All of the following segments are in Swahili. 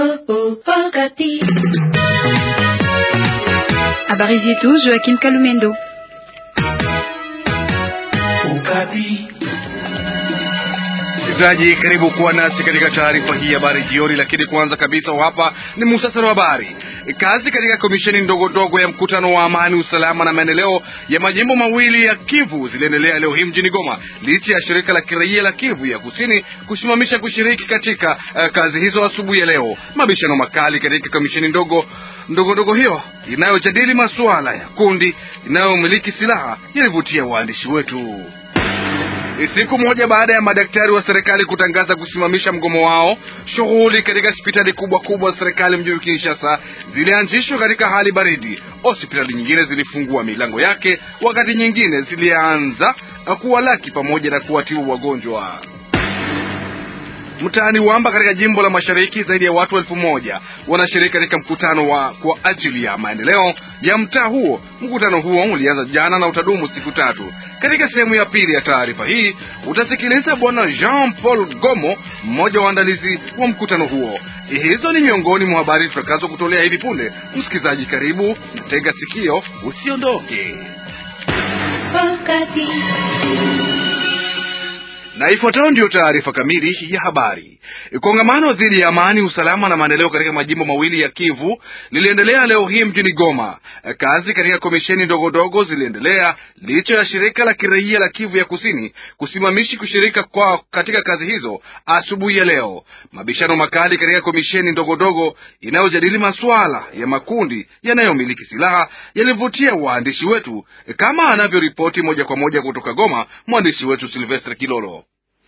Habari zetu Joaquim Kalumendo. Msikilizaji, karibu kuwa nasi katika taarifa hii ya habari jioni, lakini kwanza kabisa hapa ni muhtasari wa habari. Kazi katika komisheni ndogo ndogo ya mkutano wa amani, usalama na maendeleo ya majimbo mawili ya Kivu ziliendelea leo hii mjini Goma, licha ya shirika la kiraia la Kivu ya kusini kusimamisha kushiriki katika uh, kazi hizo asubuhi ya leo. Mabishano makali katika komisheni ndogo ndogo ndogo hiyo inayojadili masuala ya kundi inayomiliki silaha yalivutia waandishi wetu. Siku moja baada ya madaktari wa serikali kutangaza kusimamisha mgomo wao, shughuli katika hospitali kubwa kubwa za serikali mjini Kinshasa zilianzishwa katika hali baridi. Hospitali nyingine zilifungua milango yake, wakati nyingine zilianza kuwalaki pamoja na kuwatibu wagonjwa. Mtaani Wamba katika jimbo la Mashariki, zaidi ya watu elfu moja wanashiriki katika mkutano wa kwa ajili ya maendeleo ya mtaa huo. Mkutano huo ulianza jana na utadumu siku tatu. Katika sehemu ya pili ya taarifa hii utasikiliza bwana Jean Paul Gomo, mmoja wa waandalizi wa mkutano huo. Hizo ni miongoni mwa habari tutakazo kutolea hivi punde. Msikilizaji, karibu tega sikio, usiondoke na ifuatayo ndiyo taarifa kamili ya habari. Kongamano dhidi ya amani, usalama na maendeleo katika majimbo mawili ya Kivu liliendelea leo hii mjini Goma. Kazi katika komisheni ndogo ndogo ziliendelea licha ya shirika la kiraia la Kivu ya kusini kusimamishi kushirika kwa katika kazi hizo asubuhi ya leo. Mabishano makali katika komisheni ndogo ndogo inayojadili masuala ya makundi yanayomiliki silaha yalivutia waandishi wetu, kama anavyoripoti moja kwa moja kutoka Goma mwandishi wetu Silvestre Kilolo.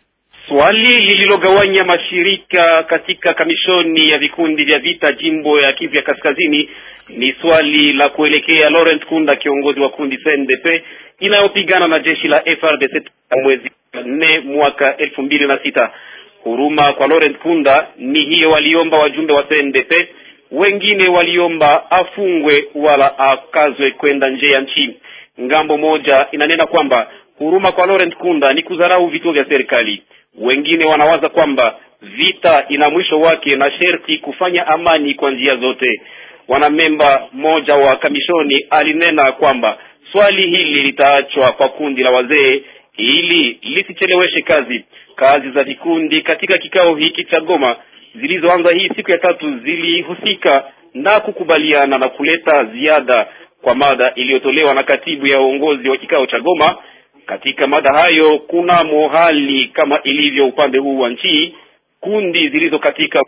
Swali lililogawanya mashirika katika kamishoni ya vikundi vya vita jimbo ya Kivu ya Kaskazini ni swali la kuelekea Laurent Kunda, kiongozi wa kundi CNDP inayopigana na jeshi la FRDC mwezi nne mwaka elfu mbili na sita. Huruma kwa Laurent Kunda ni hiyo waliomba wajumbe wa CNDP, wengine waliomba afungwe wala akazwe kwenda nje ya nchi. Ngambo moja inanena kwamba huruma kwa Laurent Kunda ni kudharau vituo vya serikali wengine wanawaza kwamba vita ina mwisho wake na sherti kufanya amani kwa njia zote. Wanamemba mmoja wa kamishoni alinena kwamba swali hili litaachwa kwa kundi la wazee ili lisicheleweshe kazi. Kazi za vikundi katika kikao hiki cha Goma zilizoanza hii siku ya tatu zilihusika na kukubaliana na kuleta ziada kwa mada iliyotolewa na katibu ya uongozi wa kikao cha Goma. Katika mada hayo kuna mohali kama ilivyo upande huu wa nchi, kundi zilizo katika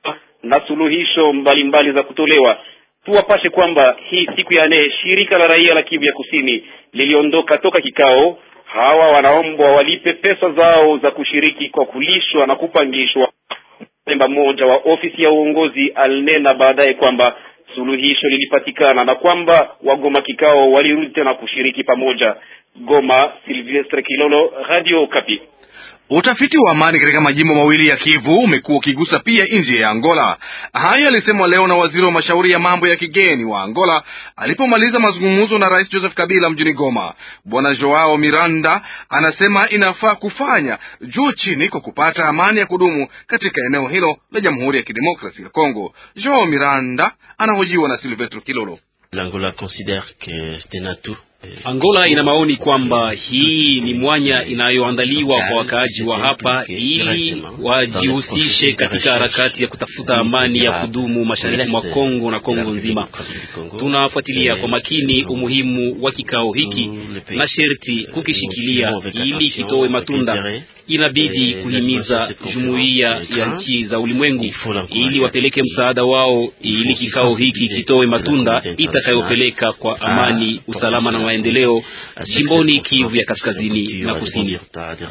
na suluhisho mbalimbali mbali za kutolewa. Tuwapashe kwamba hii siku ya nne shirika la raia la Kivu ya Kusini liliondoka toka kikao. Hawa wanaombwa walipe pesa zao za kushiriki kwa kulishwa na kupangishwa. Memba mmoja wa ofisi ya uongozi alinena baadaye kwamba suluhisho lilipatikana na kwamba wagoma kikao walirudi tena kushiriki pamoja. Goma, Silvestre Kilolo, Radio Kapi. Utafiti wa amani katika majimbo mawili ya Kivu umekuwa ukigusa pia nje ya Angola. Hayo alisemwa leo na waziri wa mashauri ya mambo ya kigeni wa Angola alipomaliza mazungumzo na Rais Joseph Kabila mjini Goma. Bwana Joao Miranda anasema inafaa kufanya juu chini kwa kupata amani ya kudumu katika eneo hilo la Jamhuri ya Kidemokrasia ya Kongo. Joao Miranda anahojiwa na Silvestro Kilolo. L'Angola considère que c'est un atout Angola ina maoni kwamba hii ni mwanya inayoandaliwa kwa wakaaji wa hapa ili wajihusishe katika harakati ya kutafuta amani ya kudumu mashariki mwa Kongo na Kongo nzima. Tunafuatilia kwa makini umuhimu wa kikao hiki na sherti kukishikilia ili kitoe matunda. Inabidi kuhimiza jumuiya ya nchi za ulimwengu ili wapeleke msaada wao ili kikao hiki kitoe matunda itakayopeleka kwa amani, usalama na maendeleo jimboni Kivu ya kaskazini na kusini.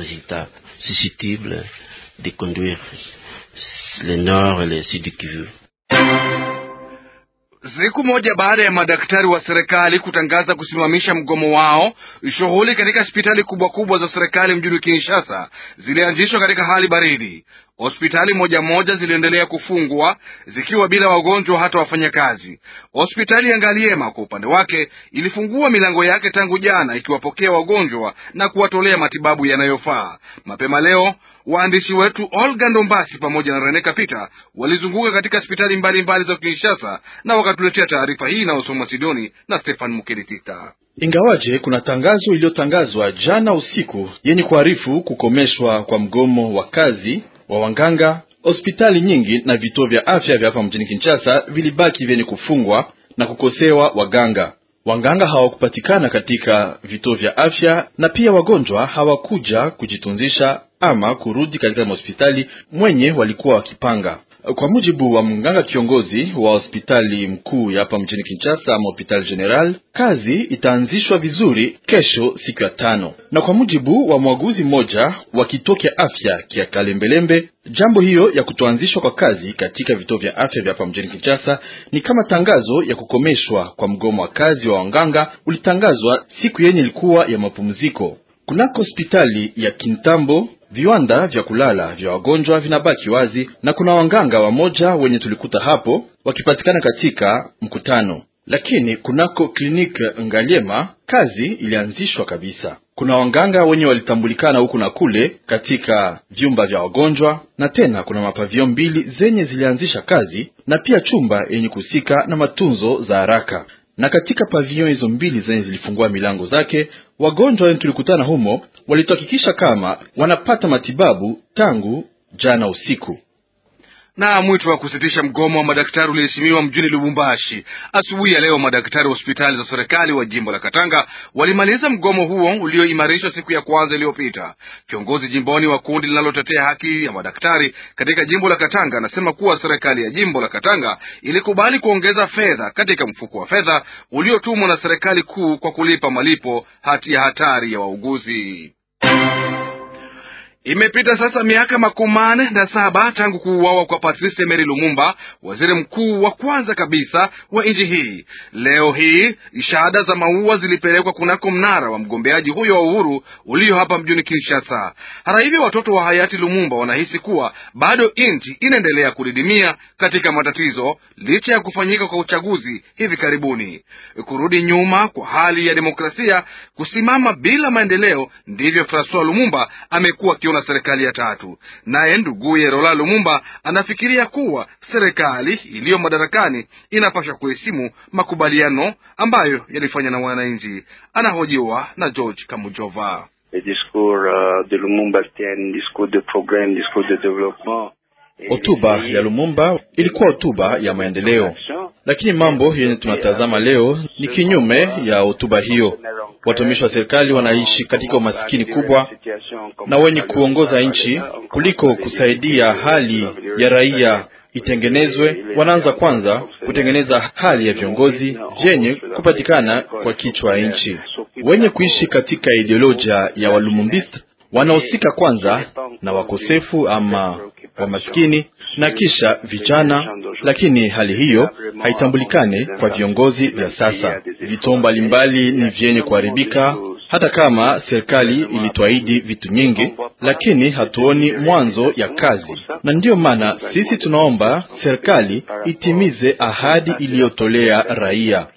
susceptible de conduire le nord et le sud du Kivu. Siku moja baada ya madaktari wa serikali kutangaza kusimamisha mgomo wao, shughuli katika hospitali kubwa kubwa za serikali mjini Kinshasa zilianzishwa katika hali baridi. Hospitali moja moja ziliendelea kufungwa zikiwa bila wagonjwa hata wafanyakazi. Hospitali ya Ngaliema kwa upande wake ilifungua milango yake tangu jana, ikiwapokea wagonjwa na kuwatolea matibabu yanayofaa. Mapema leo Waandishi wetu Olga Ndombasi pamoja na Rene Kapita walizunguka katika hospitali mbalimbali za Kinshasa na wakatuletea taarifa hii inayosoma Sidoni na Stefan Mukeritita. Ingawaje kuna tangazo iliyotangazwa jana usiku yenye kuarifu kukomeshwa kwa mgomo wa kazi wa wanganga, hospitali nyingi na vituo vya afya vya hapa mjini Kinshasa vilibaki vyenye kufungwa na kukosewa waganga. Wanganga hawakupatikana katika vituo vya afya na pia wagonjwa hawakuja kujitunzisha ama kurudi katika hospitali mwenye walikuwa wakipanga. Kwa mujibu wa mganga kiongozi wa hospitali mkuu ya hapa mjini Kinshasa ama hopital general, kazi itaanzishwa vizuri kesho siku ya tano, na kwa mujibu wa mwaguzi mmoja wa kituo kya afya kya Kalembelembe, jambo hiyo ya kutoanzishwa kwa kazi katika vituo vya afya vya hapa mjini Kinshasa ni kama tangazo ya kukomeshwa kwa mgomo wa kazi wa wanganga ulitangazwa siku yenye ilikuwa ya mapumziko kunako hospitali ya Kintambo viwanda vya kulala vya wagonjwa vinabaki wazi na kuna wanganga wamoja wenye tulikuta hapo wakipatikana katika mkutano, lakini kunako kliniki Ngaliema kazi ilianzishwa kabisa. Kuna wanganga wenye walitambulikana huku na kule katika vyumba vya wagonjwa, na tena kuna mapavio mbili zenye zilianzisha kazi na pia chumba yenye kuhusika na matunzo za haraka na katika pavion hizo mbili zenye zilifungua milango zake, wagonjwa wenye tulikutana humo walituhakikisha kama wanapata matibabu tangu jana usiku. Na mwito wa kusitisha mgomo wa madaktari uliheshimiwa mjini Lubumbashi asubuhi ya leo. Madaktari wa hospitali za serikali wa jimbo la Katanga walimaliza mgomo huo ulioimarishwa siku ya kwanza iliyopita. Kiongozi jimboni wa kundi linalotetea haki ya madaktari katika jimbo la Katanga anasema kuwa serikali ya jimbo la Katanga ilikubali kuongeza fedha katika mfuko wa fedha uliotumwa na serikali kuu kwa kulipa malipo hati ya hatari ya wauguzi. Imepita sasa miaka makumi manne na saba tangu kuuawa kwa Patrice Emery Lumumba, waziri mkuu wa kwanza kabisa wa nchi hii. Leo hii shahada za maua zilipelekwa kunako mnara wa mgombeaji huyo wa uhuru ulio hapa mjini Kinshasa. Hata hivyo, watoto wa hayati Lumumba wanahisi kuwa bado nchi inaendelea kudidimia katika matatizo licha ya kufanyika kwa uchaguzi hivi karibuni. Kurudi nyuma kwa hali ya demokrasia, kusimama bila maendeleo, ndivyo Francois Lumumba amekuwa akiona serikali ya tatu. Naye nduguye Rola Lumumba anafikiria kuwa serikali iliyo madarakani inapaswa kuheshimu makubaliano ambayo yalifanya na wananchi. Anahojiwa na George Kamujova. Hotuba ya Lumumba ilikuwa hotuba ya maendeleo, lakini mambo yenye tunatazama leo ni kinyume ya hotuba hiyo. Watumishi wa serikali wanaishi katika umasikini kubwa, na wenye kuongoza nchi kuliko kusaidia hali ya raia itengenezwe, wanaanza kwanza kutengeneza hali ya viongozi vyenye kupatikana kwa kichwa ya nchi. Wenye kuishi katika ideolojia ya walumumbist wanahusika kwanza na wakosefu ama wamaskini na kisha vijana, lakini hali hiyo haitambulikane kwa viongozi vya sasa. Vituo mbalimbali ni vyenye kuharibika, hata kama serikali ilituahidi vitu nyingi, lakini hatuoni mwanzo ya kazi, na ndiyo maana sisi tunaomba serikali itimize ahadi iliyotolea raia.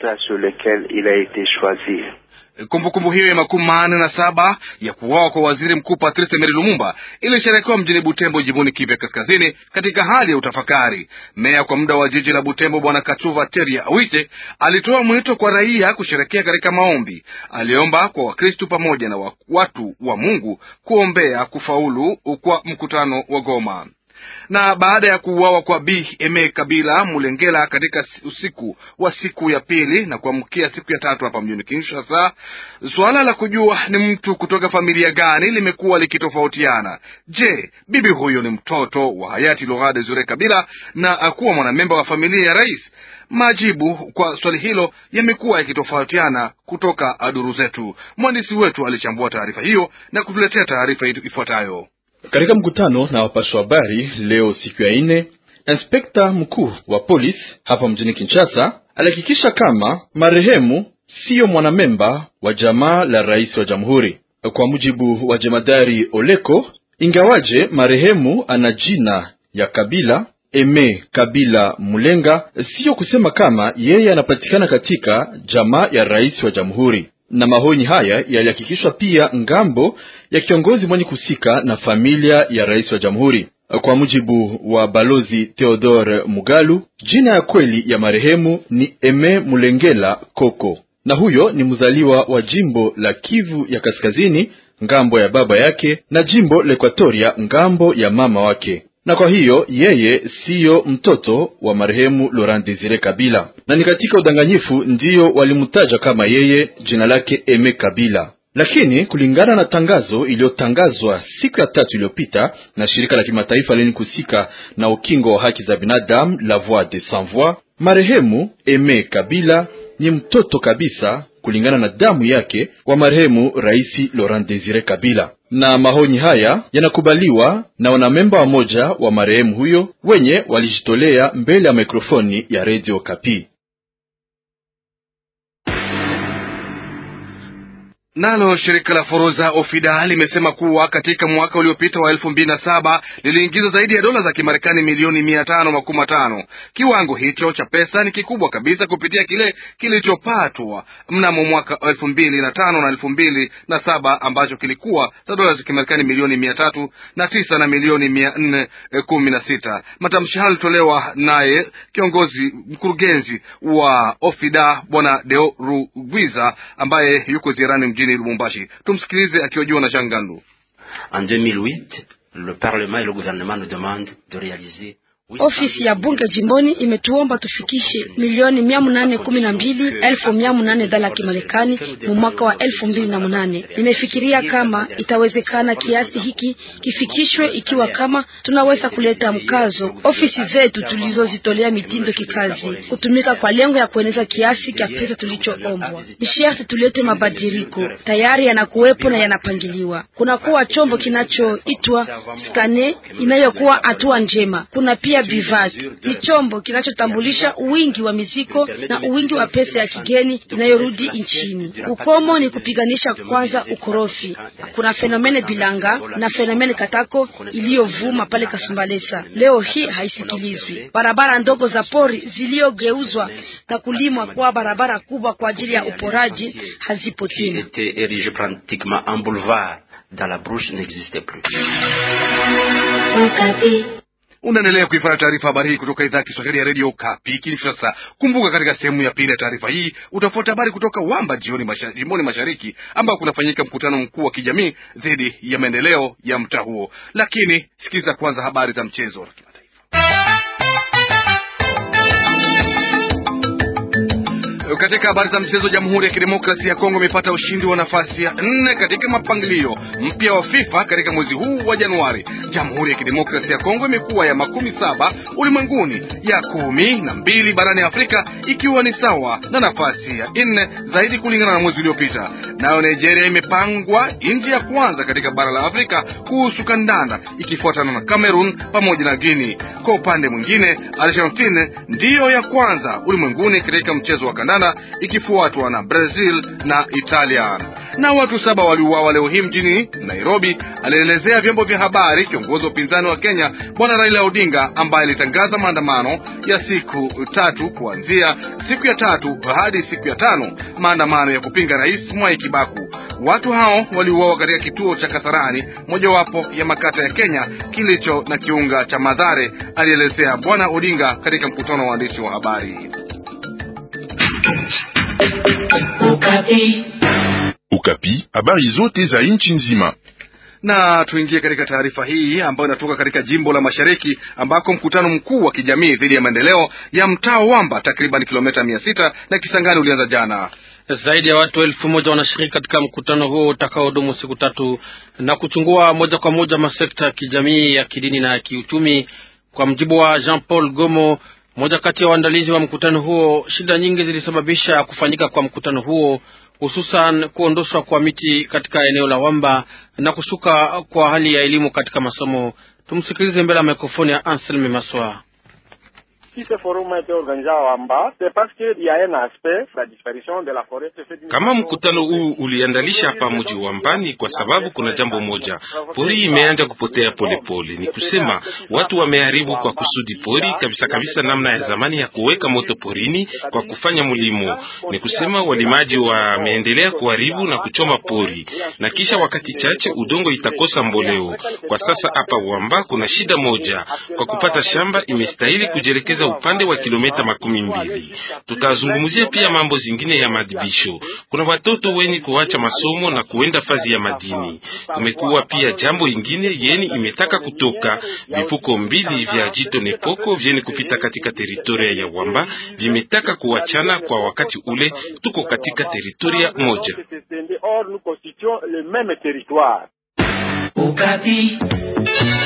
Kumbukumbu kumbu hiyo ya makumi manne na saba ya kuuawa kwa waziri mkuu Patrice Emery Lumumba ilisherekewa mjini Butembo, jimboni Kivu Kaskazini, katika hali ya utafakari. Meya kwa muda wa jiji la Butembo, Bwana Katuva Teria Awite, alitoa mwito kwa raia kusherekea katika maombi. Aliomba kwa Wakristu pamoja na watu wa Mungu kuombea kufaulu kwa mkutano wa Goma na baada ya kuuawa kwa Bi Eme Kabila Mulengela katika usiku wa siku ya pili na kuamkia siku ya tatu hapa mjini Kinshasa, suala la kujua ni mtu kutoka familia gani limekuwa likitofautiana. Je, bibi huyo ni mtoto wa hayati Laurent Desire Kabila na akuwa mwanamemba wa familia ya rais? Majibu kwa swali hilo yamekuwa yakitofautiana kutoka duru zetu. Mwandishi wetu alichambua taarifa hiyo na kutuletea taarifa ifuatayo. Katika mkutano na wapasha habari leo siku ya ine, inspekta mkuu wa polisi hapa mjini Kinshasa alihakikisha kama marehemu siyo mwanamemba wa jamaa la rais wa jamhuri. Kwa mujibu wa jemadari Oleko, ingawaje marehemu ana jina ya Kabila Eme Kabila Mulenga, siyo kusema kama yeye anapatikana katika jamaa ya rais wa jamhuri na mahoni haya yalihakikishwa pia ngambo ya kiongozi mwenye kusika na familia ya rais wa jamhuri. Kwa mujibu wa balozi Theodore Mugalu, jina ya kweli ya marehemu ni Eme Mulengela Koko, na huyo ni mzaliwa wa jimbo la Kivu ya Kaskazini ngambo ya baba yake na jimbo la Ekwatoria ngambo ya mama wake na kwa hiyo yeye siyo mtoto wa marehemu Laurent Desire Kabila, na ni katika udanganyifu ndiyo walimtaja kama yeye jina lake Eme Kabila. Lakini kulingana na tangazo iliyotangazwa siku ya tatu iliyopita na shirika la kimataifa lenye kusika na ukingo wa haki za binadamu La Voix des Sans Voix, marehemu Eme Kabila ni mtoto kabisa kulingana na damu yake wa marehemu Rais Laurent Desire Kabila na mahoni haya yanakubaliwa na wanamemba wa moja wa marehemu huyo wenye walijitolea mbele ya mikrofoni ya redio Kapi. Nalo shirika la forodha Ofida limesema kuwa katika mwaka uliopita wa elfu mbili na saba liliingiza zaidi ya dola za Kimarekani milioni mia tano makumi matano. Kiwango hicho cha pesa ni kikubwa kabisa kupitia kile kilichopatwa mnamo mwaka elfu mbili na tano na elfu mbili na saba ambacho kilikuwa za dola za Kimarekani milioni mia tatu na tisa na milioni mia nne kumi na sita. Matamshi hayo alitolewa naye kiongozi mkurugenzi wa Ofida Bwana Deo Rugwiza ambaye yuko ziarani mjini Lubumbashi. Tumsikilize akihojiwa na Shangandu. En 2008, le Parlement et le gouvernement nous demandent de réaliser Ofisi ya bunge jimboni imetuomba tufikishe milioni mia munane kumi na mbili elfu mia munane dola ya Kimarekani mu mwaka wa elfu mbili na munane. Nimefikiria kama itawezekana kiasi hiki kifikishwe, ikiwa kama tunaweza kuleta mkazo ofisi zetu tulizozitolea mitindo kikazi kutumika kwa lengo ya kueneza kiasi cha pesa tulichoombwa. Ni sharti tulete mabadiliko, tayari yanakuwepo na yanapangiliwa. Kunakuwa chombo kinachoitwa skane inayokuwa hatua njema. Kuna pia Bivac ni chombo kinachotambulisha uwingi wa mizigo na uwingi wa pesa ya kigeni inayorudi nchini. Ukomo ni kupiganisha kwanza ukorofi. Kuna fenomene bilanga na fenomene katako iliyovuma pale Kasumbalesa, leo hii haisikilizwi. Barabara ndogo za pori ziliyogeuzwa na kulimwa kuwa barabara kubwa kwa ajili ya uporaji hazipo tena. était érigé pratiquement en boulevard dans la brouche n'existait plus. Unaendelea kuifanya taarifa habari hii kutoka idhaa ya Kiswahili ya redio Kapi Kinshasa. Kumbuka, katika sehemu ya pili ya taarifa hii utafuata habari kutoka Wamba jioni masha, jimboni mashariki ambao kunafanyika mkutano mkuu wa kijamii dhidi ya maendeleo ya mtaa huo. Lakini sikiliza kwanza habari za mchezo wa kimataifa. Katika habari za mchezo, Jamhuri ya Kidemokrasia ya Kongo imepata ushindi wa nafasi ya nne katika mapangilio mpya wa FIFA katika mwezi huu wa Januari. Jamhuri ya Kidemokrasia ya Kongo imekuwa ya makumi saba ulimwenguni, ya kumi na mbili barani Afrika, ikiwa ni sawa na nafasi ya nne zaidi kulingana na mwezi uliopita. Nayo Nigeria imepangwa nchi ya kwanza katika bara la Afrika kuhusu kandanda, ikifuatana na Cameroon pamoja na Guinea. Kwa upande mwingine, Argentine ndiyo ya kwanza ulimwenguni katika mchezo wa kandanda ikifuatwa na Brazil na Italia. Na watu saba waliuawa leo hii mjini Nairobi, alielezea vyombo vya habari kiongozi wa upinzani wa Kenya Bwana Raila Odinga, ambaye alitangaza maandamano ya siku tatu kuanzia siku ya tatu hadi siku ya tano, maandamano ya kupinga Rais Mwai Kibaku. Watu hao waliuawa katika kituo cha Kasarani, mojawapo ya makata ya Kenya kilicho na kiunga cha Madhare, alielezea Bwana Odinga katika mkutano wa waandishi wa habari. Ukapi, habari zote za nchi nzima. Na tuingie katika taarifa hii ambayo inatoka katika jimbo la Mashariki ambako mkutano mkuu wa kijamii dhidi ya maendeleo ya mtaa Wamba takriban kilomita mia sita na Kisangani ulianza jana. Zaidi ya watu elfu moja wanashiriki katika mkutano huo utakaodumu siku tatu na kuchungua moja kwa moja masekta ya kijamii, ya kidini na ya kiuchumi. Kwa mjibu wa Jean Paul Gomo, mmoja kati ya waandalizi wa mkutano huo, shida nyingi zilisababisha kufanyika kwa mkutano huo, hususan kuondoshwa kwa miti katika eneo la Wamba na kushuka kwa hali ya elimu katika masomo. Tumsikilize mbele ya mikrofoni ya Anselme Maswa. Kama mkutano huu uliandalisha hapa mji wa Mbani kwa sababu kuna jambo moja, pori imeanza kupotea polepole pole. Ni kusema watu wameharibu kwa kusudi pori kabisa kabisa, namna ya zamani ya kuweka moto porini kwa kufanya mlimo. Ni kusema walimaji wameendelea kuharibu na kuchoma pori, na kisha wakati chache udongo itakosa mboleo. Kwa sasa hapa Wamba kuna shida moja, kwa kupata shamba imestahili kujielekeza upande wa kilomita makumi mbili. Tutazungumzia pia mambo zingine ya madibisho. Kuna watoto wenye kuacha masomo na kuenda fazi ya madini. Kumekuwa pia jambo ingine yeni imetaka kutoka vifuko mbili vya jito Nepoko vyeni kupita katika teritoria ya Wamba vimetaka kuachana kwa wakati ule, tuko katika teritoria moja. Ukapi.